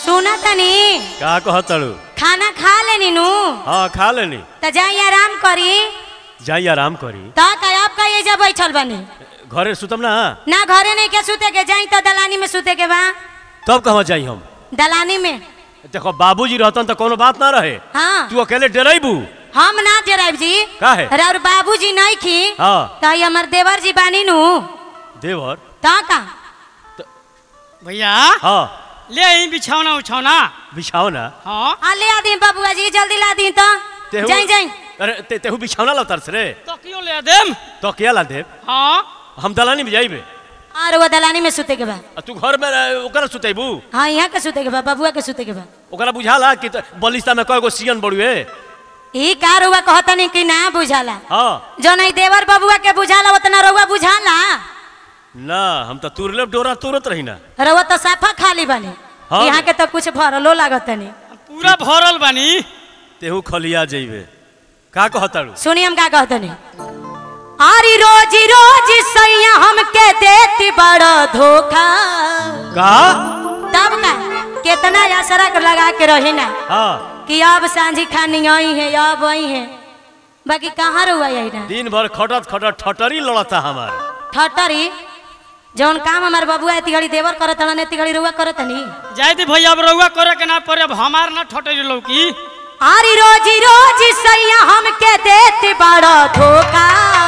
सुना तनी का कहतड़ू खाना खा लेनी नु हाँ खा लेनी त जाई आराम करी जाई आराम करी त का आपका ये जा बैठल बनी घरे सुतम ना ना घरे नहीं के सुते के जाई त दलानी में सुते के बा तब कहवा जाई हम दलानी में देखो बाबूजी रहतन तो कोनो बात ना रहे हाँ तू अकेले डराइबू हम ना जराब जी काहे? अरे और बाबूजी नहीं खी हाँ त ये हमर देवर जी बानी नु देवर त का भैया हाँ ले आई बिछौना उछौना बिछाओ ना हाँ आ ले आ दी बाबूआ जी जल्दी ला दी त तेहू जाई जाई अरे ते, तेहू बिछावना ला तरस रे तकियो ले देम तो क्या ला देव हाँ हम दलानी में जाइबे और वो दलानी में सुते के बा आ तू घर में रह- ओकरा सुतेबू हाँ यहाँ के सुते के बा बबुआ के सुते के बा ओकरा बुझाला कि त- बलिस्ता में कयगो सियन बड़ुए ई का रुआ कहतनी कि ना बुझाला हाँ जो नहीं देवर बबुआ के बुझाला उतना रउआ बुझाला ना हम तो तुरले डोरा तुरत रही ना रउआ तो साफा खाली बनी हाँ। यहाँ के तो कुछ भरलो लागत नहीं पूरा भरल बानी तेहू खलिया जइबे का कहताड़ू सुनी हम का कहतनी अरे रोज रोज सैया हमके देती बड़ा धोखा का तब का कितना असरक लगा के रही ना हाँ कि अब सांझी खानी आई है अब आई है बाकी कहाँ रुआ यही ना दिन भर खटत खटत ठटरी लड़ता हमार ठटरी जौन काम हमार बबुआ एती घड़ी देवर करत हन एती घड़ी रुआ करत नहीं जाए दी भैया अब रउआ करे के ना पड़े अब हमार ना ठटरी लौकी आरी रोजी रोजी सैया हमके देती बड़ा धोखा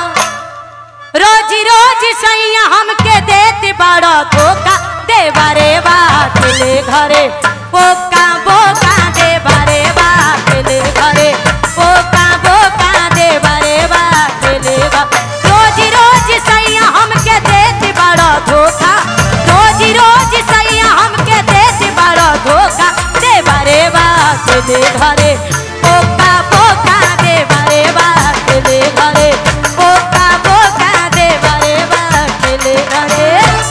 रोजी रोजी सैया हमके देती बड़ा धोखा देवरे बात ले घरे बोका बोका देवरे बात ले घरे बोका बोका देवरे बात ले बा रोजी रोजी सैया हमके देती बड़ा धोखा रोजी रोजी सैया हमके देती बड़ा धोखा देवरे बात ले घरे बोका बोका देवरे बात ले घरे बोका बोका देवरे बात ले घरे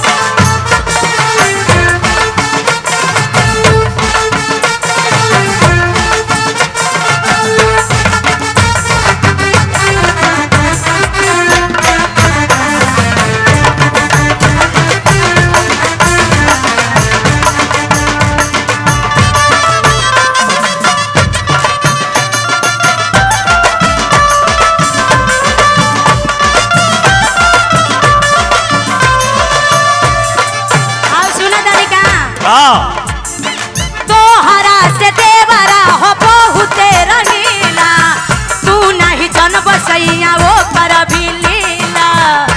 आओ सुना दानिका का तोहरा से देवरा हो बहुते रंगीला तू नहीं जन बसैया वो कर भी लीला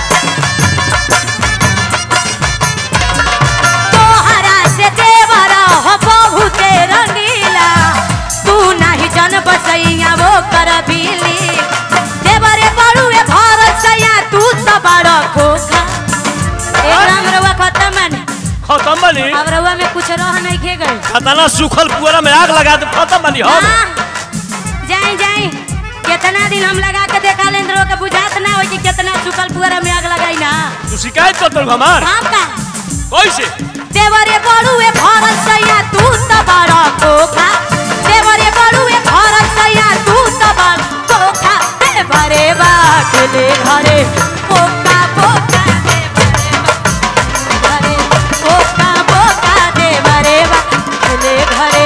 तोहरा से देवरा हो बहुते रंगीला तू नहीं जन बसैया वो कर भी ली देवरे बड़ुए भारत सैया तू तो बड़ा खोखा एक रंग रवा खत्म है खत्म बनी अब रउआ में कुछ रह नहीं खे गई खतना सूखल पुअरा में आग लगा दे खत्म बनी हम जाई जाई कितना दिन हम लगा के देखा लें तो के बुझात ना हो कि कितना सुकल पुअरा में आग लगाई ना तू शिकायत कर दो हमार हम का कैसे देवरे बड़ुए भारत सैया तू तो बड़ा खोखा देवरे बड़ुए भारत सैया तू तो बड़ा खोखा देवरे बाट ले घरे पोका पोका देवरे बाट घरे पोका पोका देवरे बाट ले घरे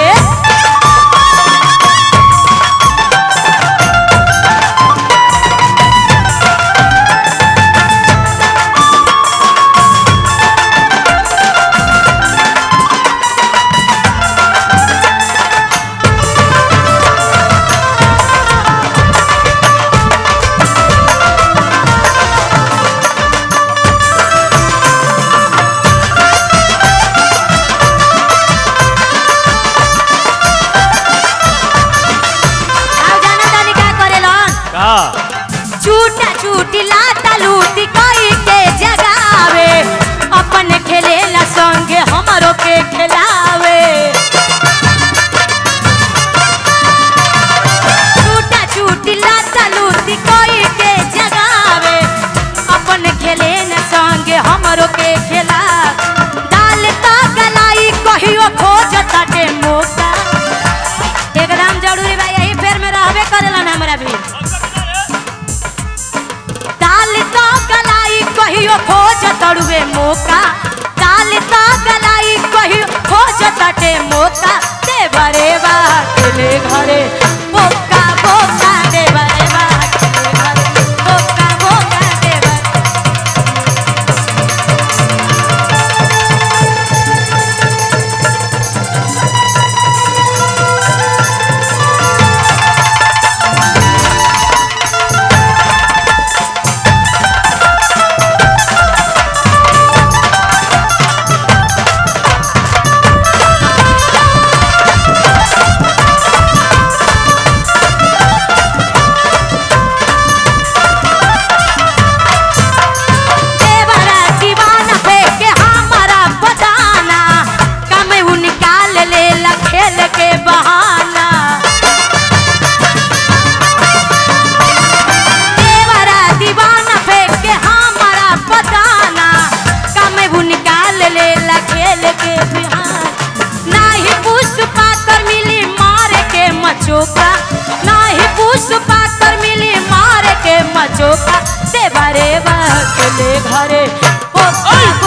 नाही पुष्पा कर मिली मार के मचोका नाही पुष्पा कर मिली मार के मचोका देवा रे बा अकेले घरे ओका